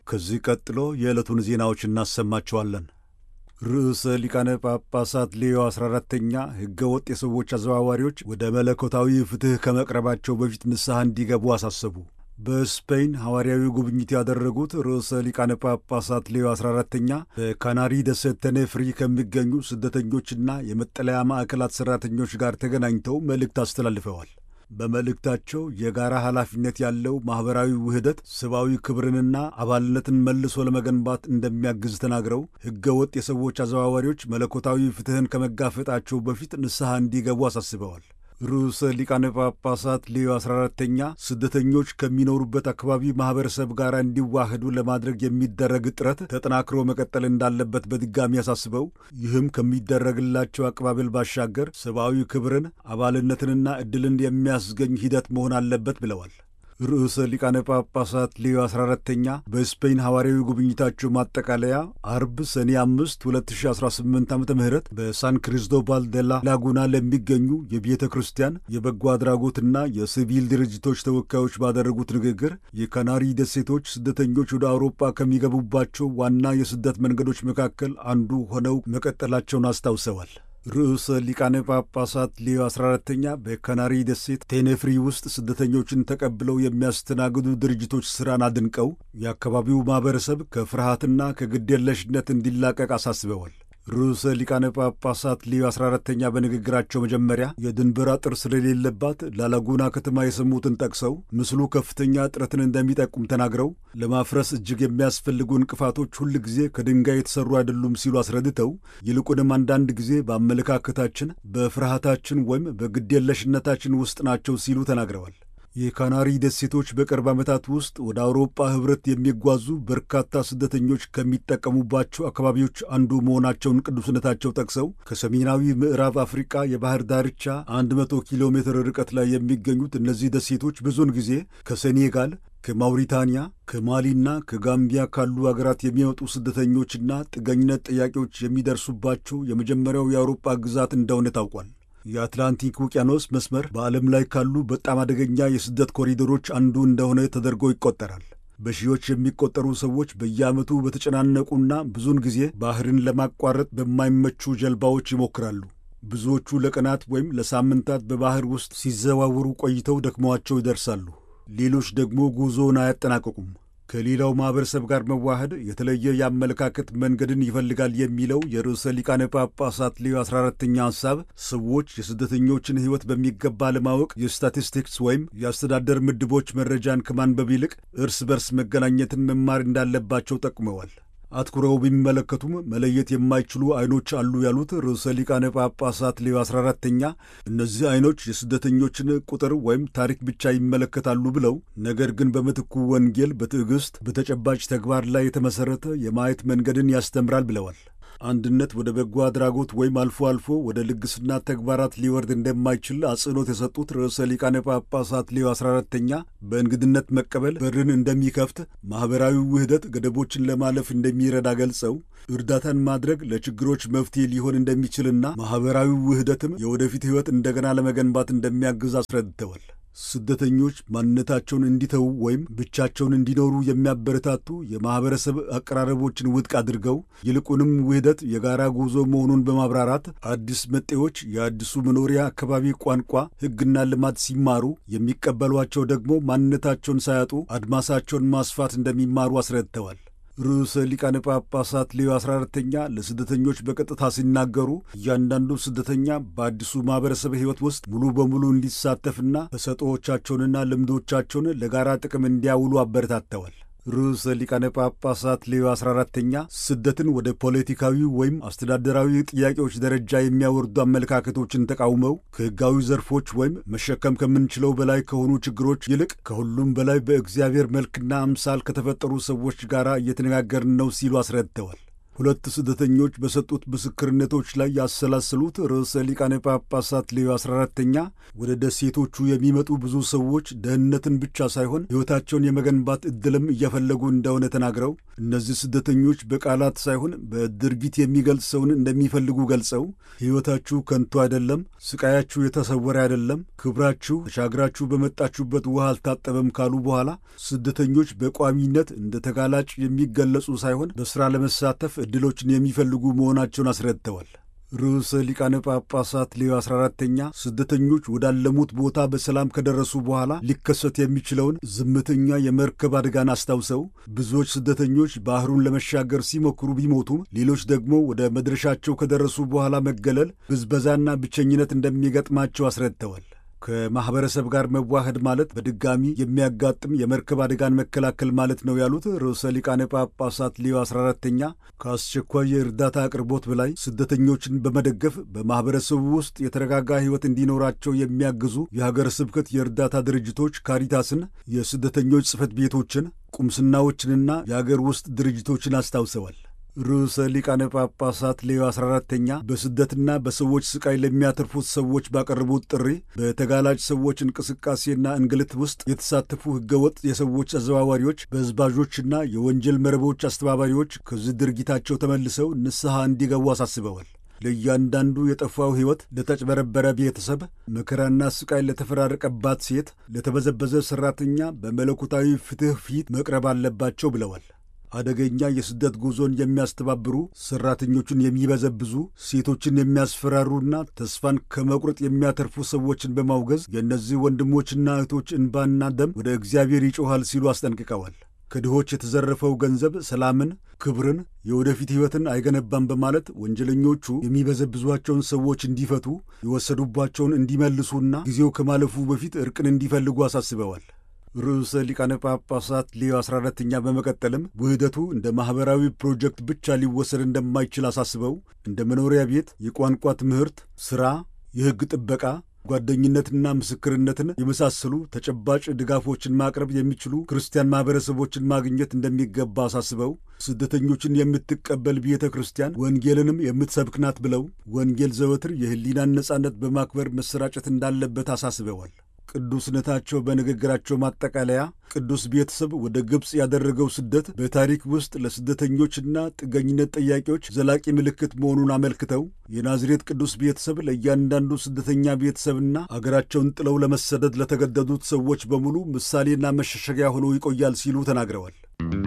ከዚህ ቀጥሎ የዕለቱን ዜናዎች እናሰማቸዋለን። ርዕሰ ሊቃነ ጳጳሳት ሌዮ 14ተኛ ሕገ ወጥ የሰዎች አዘዋዋሪዎች ወደ መለኮታዊ ፍትሕ ከመቅረባቸው በፊት ንስሐ እንዲገቡ አሳሰቡ። በስፔን ሐዋርያዊ ጉብኝት ያደረጉት ርዕሰ ሊቃነ ጳጳሳት ሌዮ 14ተኛ በካናሪ ደሴት ተኔፍሪ ከሚገኙ ስደተኞችና የመጠለያ ማዕከላት ሠራተኞች ጋር ተገናኝተው መልእክት አስተላልፈዋል። በመልእክታቸው የጋራ ኃላፊነት ያለው ማኅበራዊ ውህደት ሰብአዊ ክብርንና አባልነትን መልሶ ለመገንባት እንደሚያግዝ ተናግረው ሕገ ወጥ የሰዎች አዘዋዋሪዎች መለኮታዊ ፍትሕን ከመጋፈጣቸው በፊት ንስሐ እንዲገቡ አሳስበዋል። ርዕሰ ሊቃነ ጳጳሳት ሌዮ 14ተኛ ስደተኞች ከሚኖሩበት አካባቢ ማኅበረሰብ ጋር እንዲዋህዱ ለማድረግ የሚደረግ ጥረት ተጠናክሮ መቀጠል እንዳለበት በድጋሚ አሳስበው ይህም ከሚደረግላቸው አቀባበል ባሻገር ሰብአዊ ክብርን አባልነትንና ዕድልን የሚያስገኝ ሂደት መሆን አለበት ብለዋል። ርዕሰ ሊቃነ ጳጳሳት ሌዮ 14ተኛ በስፔን ሐዋርያዊ ጉብኝታቸው ማጠቃለያ አርብ ሰኔ 5 2018 ዓ ም በሳን ክሪስቶባል ደላ ላጉና ለሚገኙ የቤተ ክርስቲያን የበጎ አድራጎትና የሲቪል ድርጅቶች ተወካዮች ባደረጉት ንግግር የካናሪ ደሴቶች ስደተኞች ወደ አውሮፓ ከሚገቡባቸው ዋና የስደት መንገዶች መካከል አንዱ ሆነው መቀጠላቸውን አስታውሰዋል። ርዕሰ ሊቃነ ጳጳሳት ሌዮ 14ተኛ በካናሪ ደሴት ቴኔፍሪ ውስጥ ስደተኞችን ተቀብለው የሚያስተናግዱ ድርጅቶች ሥራን አድንቀው የአካባቢው ማኅበረሰብ ከፍርሃትና ከግዴለሽነት እንዲላቀቅ አሳስበዋል። ርዕሰ ሊቃነ ጳጳሳት ሌዮ 14ተኛ በንግግራቸው መጀመሪያ የድንበር አጥር ስለሌለባት ላላጉና ከተማ የሰሙትን ጠቅሰው ምስሉ ከፍተኛ ጥረትን እንደሚጠቁም ተናግረው ለማፍረስ እጅግ የሚያስፈልጉ እንቅፋቶች ሁል ጊዜ ከድንጋይ የተሠሩ አይደሉም ሲሉ አስረድተው ይልቁንም አንዳንድ ጊዜ በአመለካከታችን፣ በፍርሃታችን ወይም በግዴለሽነታችን ውስጥ ናቸው ሲሉ ተናግረዋል። የካናሪ ደሴቶች በቅርብ ዓመታት ውስጥ ወደ አውሮፓ ኅብረት የሚጓዙ በርካታ ስደተኞች ከሚጠቀሙባቸው አካባቢዎች አንዱ መሆናቸውን ቅዱስነታቸው ጠቅሰው ከሰሜናዊ ምዕራብ አፍሪቃ የባህር ዳርቻ 100 ኪሎ ሜትር ርቀት ላይ የሚገኙት እነዚህ ደሴቶች ብዙውን ጊዜ ከሴኔጋል ከማውሪታንያ ከማሊና ከጋምቢያ ካሉ አገራት የሚወጡ ስደተኞችና ጥገኝነት ጥያቄዎች የሚደርሱባቸው የመጀመሪያው የአውሮፓ ግዛት እንደሆነ ታውቋል። የአትላንቲክ ውቅያኖስ መስመር በዓለም ላይ ካሉ በጣም አደገኛ የስደት ኮሪደሮች አንዱ እንደሆነ ተደርጎ ይቆጠራል። በሺዎች የሚቆጠሩ ሰዎች በየዓመቱ በተጨናነቁና ብዙውን ጊዜ ባህርን ለማቋረጥ በማይመቹ ጀልባዎች ይሞክራሉ። ብዙዎቹ ለቀናት ወይም ለሳምንታት በባህር ውስጥ ሲዘዋወሩ ቆይተው ደክመዋቸው ይደርሳሉ። ሌሎች ደግሞ ጉዞውን አያጠናቀቁም። ከሌላው ማኅበረሰብ ጋር መዋሃድ የተለየ የአመለካከት መንገድን ይፈልጋል የሚለው የርዕሰ ሊቃነ ጳጳሳት ሌዮ 14ተኛ ሐሳብ ሰዎች የስደተኞችን ሕይወት በሚገባ ለማወቅ የስታቲስቲክስ ወይም የአስተዳደር ምድቦች መረጃን ከማንበብ ይልቅ እርስ በርስ መገናኘትን መማር እንዳለባቸው ጠቁመዋል። አትኩረው ቢመለከቱም መለየት የማይችሉ ዐይኖች አሉ ያሉት ርዕሰ ሊቃነ ጳጳሳት ሌዮ 14ተኛ እነዚህ ዐይኖች የስደተኞችን ቁጥር ወይም ታሪክ ብቻ ይመለከታሉ ብለው ነገር ግን በምትኩ ወንጌል በትዕግሥት በተጨባጭ ተግባር ላይ የተመሠረተ የማየት መንገድን ያስተምራል ብለዋል። አንድነት ወደ በጎ አድራጎት ወይም አልፎ አልፎ ወደ ልግስና ተግባራት ሊወርድ እንደማይችል አጽንኦት የሰጡት ርዕሰ ሊቃነ ጳጳሳት ሌዮ 14ተኛ በእንግድነት መቀበል በርን እንደሚከፍት፣ ማኅበራዊ ውህደት ገደቦችን ለማለፍ እንደሚረዳ ገልጸው እርዳታን ማድረግ ለችግሮች መፍትሄ ሊሆን እንደሚችልና ማኅበራዊ ውህደትም የወደፊት ሕይወት እንደገና ለመገንባት እንደሚያግዝ አስረድተዋል። ስደተኞች ማንነታቸውን እንዲተዉ ወይም ብቻቸውን እንዲኖሩ የሚያበረታቱ የማኅበረሰብ አቀራረቦችን ውድቅ አድርገው ይልቁንም ውህደት የጋራ ጉዞ መሆኑን በማብራራት አዲስ መጤዎች የአዲሱ መኖሪያ አካባቢ ቋንቋ፣ ሕግና ልማድ ሲማሩ የሚቀበሏቸው ደግሞ ማንነታቸውን ሳያጡ አድማሳቸውን ማስፋት እንደሚማሩ አስረድተዋል። ርዕሰ ሊቃነ ጳጳሳት ሌዮ 14ተኛ ለስደተኞች በቀጥታ ሲናገሩ እያንዳንዱ ስደተኛ በአዲሱ ማኅበረሰብ ሕይወት ውስጥ ሙሉ በሙሉ እንዲሳተፍና ተሰጥኦቻቸውንና ልምዶቻቸውን ለጋራ ጥቅም እንዲያውሉ አበረታተዋል። ርዕሰ ሊቃነ ጳጳሳት ሌዮ 14ተኛ ስደትን ወደ ፖለቲካዊ ወይም አስተዳደራዊ ጥያቄዎች ደረጃ የሚያወርዱ አመለካከቶችን ተቃውመው ከሕጋዊ ዘርፎች ወይም መሸከም ከምንችለው በላይ ከሆኑ ችግሮች ይልቅ ከሁሉም በላይ በእግዚአብሔር መልክና አምሳል ከተፈጠሩ ሰዎች ጋር እየተነጋገርን ነው ሲሉ አስረድተዋል። ሁለት ስደተኞች በሰጡት ምስክርነቶች ላይ ያሰላሰሉት ርዕሰ ሊቃነ ጳጳሳት ሌዮ 14ተኛ ወደ ደሴቶቹ የሚመጡ ብዙ ሰዎች ደህንነትን ብቻ ሳይሆን ሕይወታቸውን የመገንባት ዕድልም እየፈለጉ እንደሆነ ተናግረው እነዚህ ስደተኞች በቃላት ሳይሆን በድርጊት የሚገልጸውን እንደሚፈልጉ ገልጸው ሕይወታችሁ ከንቱ አይደለም፣ ስቃያችሁ የተሰወረ አይደለም፣ ክብራችሁ ተሻግራችሁ በመጣችሁበት ውሃ አልታጠበም ካሉ በኋላ ስደተኞች በቋሚነት እንደ ተጋላጭ የሚገለጹ ሳይሆን በሥራ ለመሳተፍ ዕድሎችን የሚፈልጉ መሆናቸውን አስረድተዋል። ርዕሰ ሊቃነ ጳጳሳት ሌዮ 14ተኛ ስደተኞች ወዳለሙት ቦታ በሰላም ከደረሱ በኋላ ሊከሰት የሚችለውን ዝምተኛ የመርከብ አደጋን አስታውሰው ብዙዎች ስደተኞች ባህሩን ለመሻገር ሲሞክሩ ቢሞቱም ሌሎች ደግሞ ወደ መድረሻቸው ከደረሱ በኋላ መገለል፣ ብዝበዛና ብቸኝነት እንደሚገጥማቸው አስረድተዋል። ከማኅበረሰብ ጋር መዋህድ ማለት በድጋሚ የሚያጋጥም የመርከብ አደጋን መከላከል ማለት ነው ያሉት ርዕሰ ሊቃነ ጳጳሳት ሌዮ 14ተኛ ከአስቸኳይ የእርዳታ አቅርቦት በላይ ስደተኞችን በመደገፍ በማኅበረሰቡ ውስጥ የተረጋጋ ሕይወት እንዲኖራቸው የሚያግዙ የሀገረ ስብከት የእርዳታ ድርጅቶች ካሪታስን፣ የስደተኞች ጽሕፈት ቤቶችን፣ ቁምስናዎችንና የአገር ውስጥ ድርጅቶችን አስታውሰዋል። ርዕሰ ሊቃነ ጳጳሳት ሌዮ 14ተኛ በስደትና በሰዎች ስቃይ ለሚያተርፉት ሰዎች ባቀረቡት ጥሪ በተጋላጭ ሰዎች እንቅስቃሴና እንግልት ውስጥ የተሳተፉ ሕገወጥ የሰዎች አዘዋዋሪዎች፣ በዝባዦችና የወንጀል መረቦች አስተባባሪዎች ከዚህ ድርጊታቸው ተመልሰው ንስሐ እንዲገቡ አሳስበዋል። ለእያንዳንዱ የጠፋው ሕይወት፣ ለተጭበረበረ ቤተሰብ፣ መከራና ስቃይ ለተፈራረቀባት ሴት፣ ለተበዘበዘ ሠራተኛ በመለኮታዊ ፍትሕ ፊት መቅረብ አለባቸው ብለዋል። አደገኛ የስደት ጉዞን የሚያስተባብሩ ሠራተኞቹን የሚበዘብዙ ሴቶችን የሚያስፈራሩና ተስፋን ከመቁረጥ የሚያተርፉ ሰዎችን በማውገዝ የእነዚህ ወንድሞችና እህቶች እንባና ደም ወደ እግዚአብሔር ይጮኻል ሲሉ አስጠንቅቀዋል። ከድሆች የተዘረፈው ገንዘብ ሰላምን፣ ክብርን፣ የወደፊት ሕይወትን አይገነባም በማለት ወንጀለኞቹ የሚበዘብዟቸውን ሰዎች እንዲፈቱ፣ የወሰዱባቸውን እንዲመልሱና ጊዜው ከማለፉ በፊት እርቅን እንዲፈልጉ አሳስበዋል። ርዕሰ ሊቃነ ጳጳሳት ሌዮ 14ተኛ በመቀጠልም ውህደቱ እንደ ማኅበራዊ ፕሮጀክት ብቻ ሊወሰድ እንደማይችል አሳስበው እንደ መኖሪያ ቤት፣ የቋንቋ ትምህርት፣ ሥራ፣ የሕግ ጥበቃ፣ ጓደኝነትና ምስክርነትን የመሳሰሉ ተጨባጭ ድጋፎችን ማቅረብ የሚችሉ ክርስቲያን ማኅበረሰቦችን ማግኘት እንደሚገባ አሳስበው ስደተኞችን የምትቀበል ቤተ ክርስቲያን ወንጌልንም የምትሰብክ ናት ብለው ወንጌል ዘወትር የሕሊናን ነጻነት በማክበር መሰራጨት እንዳለበት አሳስበዋል። ቅዱስነታቸው በንግግራቸው ማጠቃለያ ቅዱስ ቤተሰብ ወደ ግብፅ ያደረገው ስደት በታሪክ ውስጥ ለስደተኞችና ጥገኝነት ጠያቂዎች ዘላቂ ምልክት መሆኑን አመልክተው የናዝሬት ቅዱስ ቤተሰብ ለእያንዳንዱ ስደተኛ ቤተሰብና አገራቸውን ጥለው ለመሰደድ ለተገደዱት ሰዎች በሙሉ ምሳሌና መሸሸጊያ ሆኖ ይቆያል ሲሉ ተናግረዋል።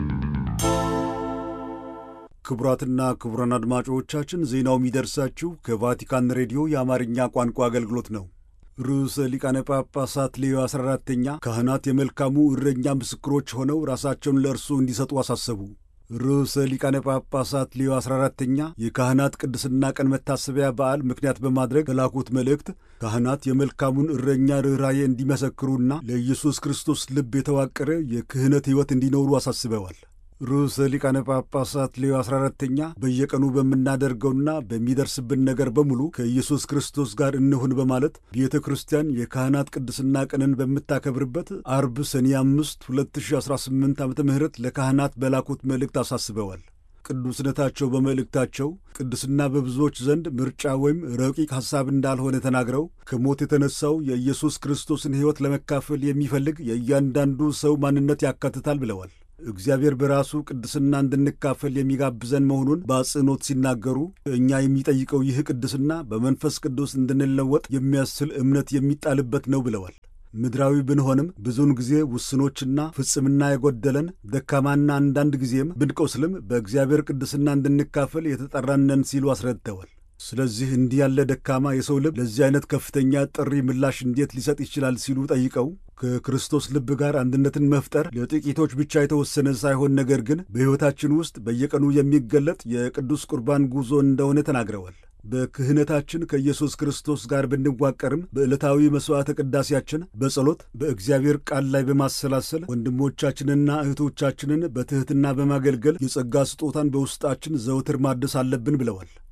ክቡራትና ክቡራን አድማጮቻችን ዜናው የሚደርሳችሁ ከቫቲካን ሬዲዮ የአማርኛ ቋንቋ አገልግሎት ነው። ርዕሰ ሊቃነ ጳጳሳት ሌዮ 14ተኛ ካህናት የመልካሙ እረኛ ምስክሮች ሆነው ራሳቸውን ለእርሱ እንዲሰጡ አሳሰቡ። ርዕሰ ሊቃነ ጳጳሳት ሌዮ 14ተኛ የካህናት ቅድስና ቀን መታሰቢያ በዓል ምክንያት በማድረግ በላኩት መልእክት ካህናት የመልካሙን እረኛ ርኅራዬ እንዲመሰክሩና ለኢየሱስ ክርስቶስ ልብ የተዋቀረ የክህነት ሕይወት እንዲኖሩ አሳስበዋል። ርዕሰ ሊቃነ ጳጳሳት ሌዮ 14ተኛ በየቀኑ በምናደርገውና በሚደርስብን ነገር በሙሉ ከኢየሱስ ክርስቶስ ጋር እንሁን በማለት ቤተ ክርስቲያን የካህናት ቅድስና ቀንን በምታከብርበት አርብ ሰኔ 5 2018 ዓ ም ለካህናት በላኩት መልእክት አሳስበዋል። ቅዱስነታቸው በመልእክታቸው ቅድስና በብዙዎች ዘንድ ምርጫ ወይም ረቂቅ ሐሳብ እንዳልሆነ ተናግረው ከሞት የተነሳው የኢየሱስ ክርስቶስን ሕይወት ለመካፈል የሚፈልግ የእያንዳንዱ ሰው ማንነት ያካትታል ብለዋል። እግዚአብሔር በራሱ ቅድስና እንድንካፈል የሚጋብዘን መሆኑን በአጽንኦት ሲናገሩ እኛ የሚጠይቀው ይህ ቅድስና በመንፈስ ቅዱስ እንድንለወጥ የሚያስችል እምነት የሚጣልበት ነው ብለዋል። ምድራዊ ብንሆንም ብዙውን ጊዜ ውስኖችና ፍጽምና የጎደለን ደካማና አንዳንድ ጊዜም ብንቆስልም በእግዚአብሔር ቅድስና እንድንካፈል የተጠራነን ሲሉ አስረድተዋል። ስለዚህ እንዲህ ያለ ደካማ የሰው ልብ ለዚህ አይነት ከፍተኛ ጥሪ ምላሽ እንዴት ሊሰጥ ይችላል ሲሉ ጠይቀው ከክርስቶስ ልብ ጋር አንድነትን መፍጠር ለጥቂቶች ብቻ የተወሰነ ሳይሆን ነገር ግን በሕይወታችን ውስጥ በየቀኑ የሚገለጥ የቅዱስ ቁርባን ጉዞ እንደሆነ ተናግረዋል። በክህነታችን ከኢየሱስ ክርስቶስ ጋር ብንዋቀርም በዕለታዊ መሥዋዕተ ቅዳሴያችን በጸሎት በእግዚአብሔር ቃል ላይ በማሰላሰል ወንድሞቻችንና እህቶቻችንን በትሕትና በማገልገል የጸጋ ስጦታን በውስጣችን ዘውትር ማደስ አለብን ብለዋል።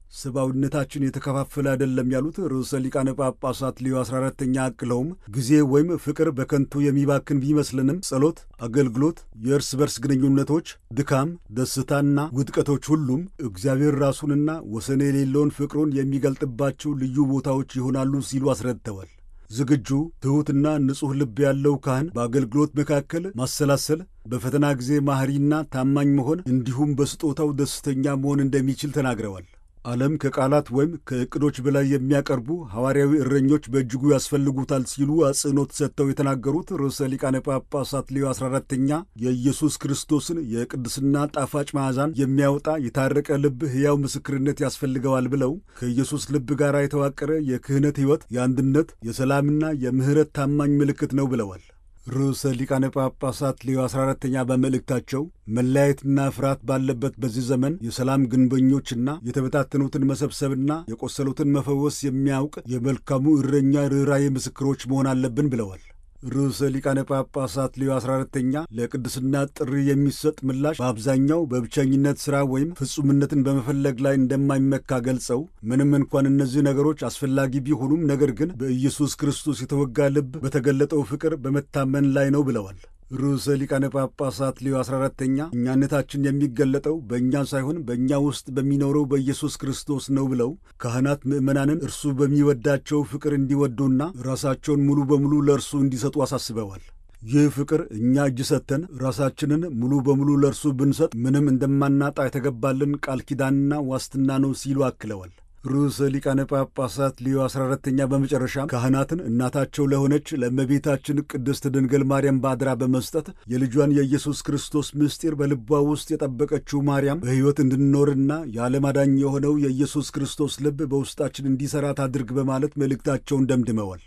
ሰብአዊነታችን የተከፋፈለ አይደለም ያሉት ርዕሰ ሊቃነ ጳጳሳት ሌዮ 14ተኛ አክለውም ጊዜ ወይም ፍቅር በከንቱ የሚባክን ቢመስልንም ጸሎት፣ አገልግሎት፣ የእርስ በርስ ግንኙነቶች፣ ድካም፣ ደስታና ውድቀቶች ሁሉም እግዚአብሔር ራሱንና ወሰን የሌለውን ፍቅሩን የሚገልጥባቸው ልዩ ቦታዎች ይሆናሉ ሲሉ አስረድተዋል። ዝግጁ ትሑትና ንጹሕ ልብ ያለው ካህን በአገልግሎት መካከል ማሰላሰል፣ በፈተና ጊዜ ማኅሪና ታማኝ መሆን እንዲሁም በስጦታው ደስተኛ መሆን እንደሚችል ተናግረዋል። ዓለም ከቃላት ወይም ከዕቅዶች በላይ የሚያቀርቡ ሐዋርያዊ እረኞች በእጅጉ ያስፈልጉታል ሲሉ አጽንኦት ሰጥተው የተናገሩት ርዕሰ ሊቃነ ጳጳሳት ሌዮ 14ተኛ የኢየሱስ ክርስቶስን የቅድስና ጣፋጭ መዓዛን የሚያወጣ የታረቀ ልብ ሕያው ምስክርነት ያስፈልገዋል ብለው ከኢየሱስ ልብ ጋር የተዋቀረ የክህነት ሕይወት የአንድነት፣ የሰላምና የምሕረት ታማኝ ምልክት ነው ብለዋል። ርዕሰ ሊቃነ ጳጳሳት ሌዮ 14ተኛ በመልእክታቸው መለያየትና ፍርሃት ባለበት በዚህ ዘመን የሰላም ግንበኞችና የተበታተኑትን መሰብሰብና የቆሰሉትን መፈወስ የሚያውቅ የመልካሙ እረኛ ርኅራዬ ምስክሮች መሆን አለብን ብለዋል። ርዕሰ ሊቃነ ጳጳሳት ሌዮ 14ተኛ ለቅድስና ጥሪ የሚሰጥ ምላሽ በአብዛኛው በብቸኝነት ሥራ ወይም ፍጹምነትን በመፈለግ ላይ እንደማይመካ ገልጸው ምንም እንኳን እነዚህ ነገሮች አስፈላጊ ቢሆኑም ነገር ግን በኢየሱስ ክርስቶስ የተወጋ ልብ በተገለጠው ፍቅር በመታመን ላይ ነው ብለዋል። ርዕሰ ሊቃነ ጳጳሳት ሌዮ 14ተኛ እኛነታችን የሚገለጠው በእኛ ሳይሆን በእኛ ውስጥ በሚኖረው በኢየሱስ ክርስቶስ ነው ብለው ካህናት ምዕመናንን እርሱ በሚወዳቸው ፍቅር እንዲወዱና ራሳቸውን ሙሉ በሙሉ ለእርሱ እንዲሰጡ አሳስበዋል። ይህ ፍቅር እኛ እጅ ሰጥተን ራሳችንን ሙሉ በሙሉ ለእርሱ ብንሰጥ ምንም እንደማናጣ የተገባልን ቃል ኪዳንና ዋስትና ነው ሲሉ አክለዋል። ርዕሰ ሊቃነ ጳጳሳት ሊዮ 14ተኛ በመጨረሻም ካህናትን እናታቸው ለሆነች ለእመቤታችን ቅድስት ድንግል ማርያም ባድራ በመስጠት የልጇን የኢየሱስ ክርስቶስ ምስጢር በልቧ ውስጥ የጠበቀችው ማርያም በሕይወት እንድንኖርና የዓለም አዳኝ የሆነው የኢየሱስ ክርስቶስ ልብ በውስጣችን እንዲሠራ ታድርግ በማለት መልእክታቸውን ደምድመዋል።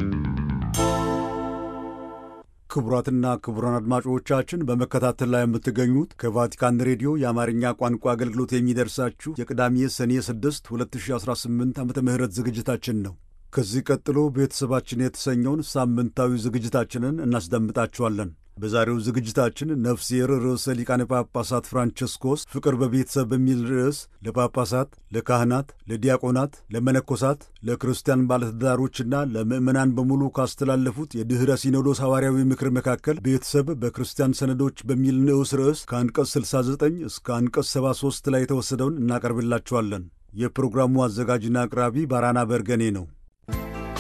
ክቡራትና ክቡራን አድማጮቻችን በመከታተል ላይ የምትገኙት ከቫቲካን ሬዲዮ የአማርኛ ቋንቋ አገልግሎት የሚደርሳችሁ የቅዳሜ ሰኔ 6 2018 ዓ ም ዝግጅታችን ነው። ከዚህ ቀጥሎ ቤተሰባችን የተሰኘውን ሳምንታዊ ዝግጅታችንን እናስደምጣችኋለን። በዛሬው ዝግጅታችን ነፍሴር ርዕሰ ሊቃነ ጳጳሳት ፍራንቸስኮስ ፍቅር በቤተሰብ በሚል ርዕስ ለጳጳሳት፣ ለካህናት፣ ለዲያቆናት፣ ለመነኮሳት፣ ለክርስቲያን ባለትዳሮችና ለምዕመናን በሙሉ ካስተላለፉት የድኅረ ሲኖዶስ ሐዋርያዊ ምክር መካከል ቤተሰብ በክርስቲያን ሰነዶች በሚል ንዑስ ርዕስ ከአንቀጽ 69 እስከ አንቀጽ 73 ላይ የተወሰደውን እናቀርብላችኋለን። የፕሮግራሙ አዘጋጅና አቅራቢ ባራና በርገኔ ነው።